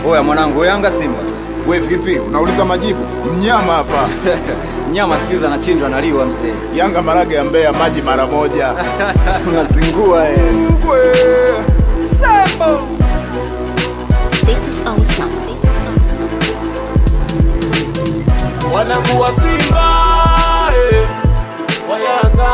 Oya mwanangu, Yanga Simba. We vipi, unauliza majibu? Mnyama hapa. Nyama sikiza anachinjwa analiwa mzee. Yanga marage ya Mbeya, maji mara moja. Unazingua eh. Ugwe. Sambo. This is awesome. This is awesome. wanangu wa Simba eh, wa Yanga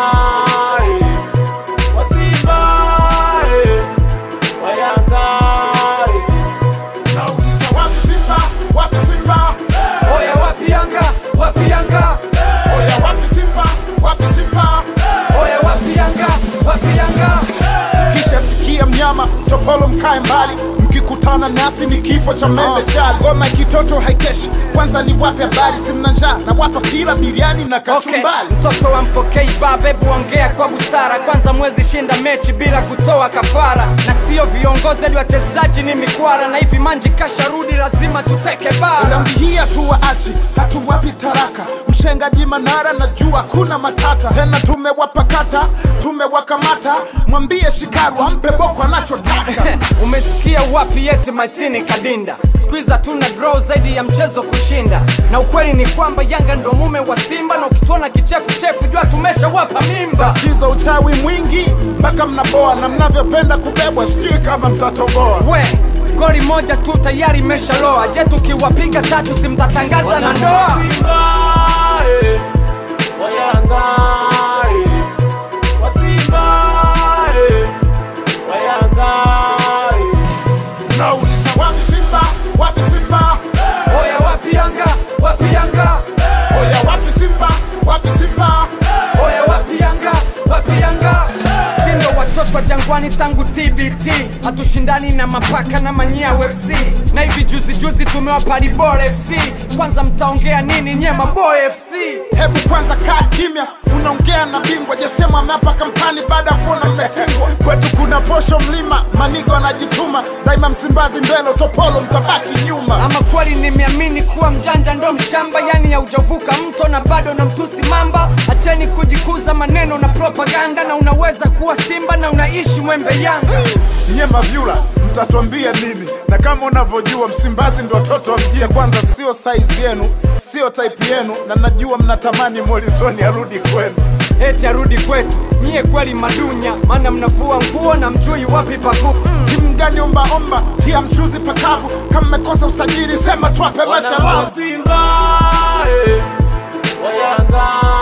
eh, wa Simba eh, wa Yanga eh. Nauliza wapi Simba? Wapi Simba? Oya wapi Yanga, wapi Yanga, Oya wapi Simba? Wapi Simba? oya wapi Yanga, wapi Yanga. Kisha sikia mnyama, topolo mkae mbali, mkikutana nasi ni kifo cha mende jali. Ngoma ya kitoto haikeshi, kwanza ni wape habari, simna njaa na wapa kila biriani na Okay, kachumbali. mtoto wa mfokei baba, hebu ongea kwa busara. Kwanza mwezi shinda mechi bila kutoa kafara, na sio viongozi hadi wachezaji ni mikwara, na hivi manji kasharudi, lazima tuteke bara. Dhambi hii hatuwaachi, hatuwapi taraka. Mshengaji Manara najua kuna matata tena, tumewapakata tumewakamata. Mwambie Shikaru ampe boko anachotaka. Umesikia wapi yeti Martini Kadinda? Squeeze hatuna grow zaidi ya mchezo kushinda, na ukweli ni kwamba Yanga ndo mume wa Simba, na ukituona kichefuchefu jua tumeshawapa mimba. Kiza uchawi mwingi mpaka mnaboa, na mnavyopenda kubebwa, sijui kama mtatoboa. We goli moja tu tayari imeshaloa. Je, tukiwapiga tatu simtatangaza na ndoa? Simba eh, wa Yanga eh, wa Simba eh, wa Yanga eh. Nauliza wapi Simba? Wapi Simba? Oya wapi Yanga, wapi Yanga, Oya wapi Simba? Wapi Simba? oya wapi Yanga, wapi Yanga. Sindo watoto wa jangwani tangu TBT, hatushindani na mapaka na manyia FC, na hivi juzi juzi tumewapa Bora FC. Kwanza mtaongea nini nye maboy FC? Hebu kwanza kaa kimya, unaongea na bingwa jasema ameapa kampani baada ya kuona mmetingwa. Kwetu kuna posho mlima, manigo anajituma daima, Msimbazi mbele, utopolo mtabaki nyuma. Ama kweli nimeamini kuwa mjanja ndo mshamba, yani haujavuka mto na bado na mtusi mamba. Acheni kujikuza maneno na propaganda, na unaweza kuwa Simba na unaishi Mwembe Yanga. Nyema vyula mtatuambia nini? Na kama unavyojua Msimbazi ndo watoto wa mjini. Cha kwanza sio size yenu, sio type yenu, na najua mnatamani Morrison arudi kwenu. Eti arudi kwetu, nyie kweli madunya, maana mnavua nguo na mjui wapi pakufu. Timu gani ombaomba, tia mchuzi pakavu. Kama mmekosa usajili, sema twape Wanangu wa machalavu. Simba eh, wa Yanga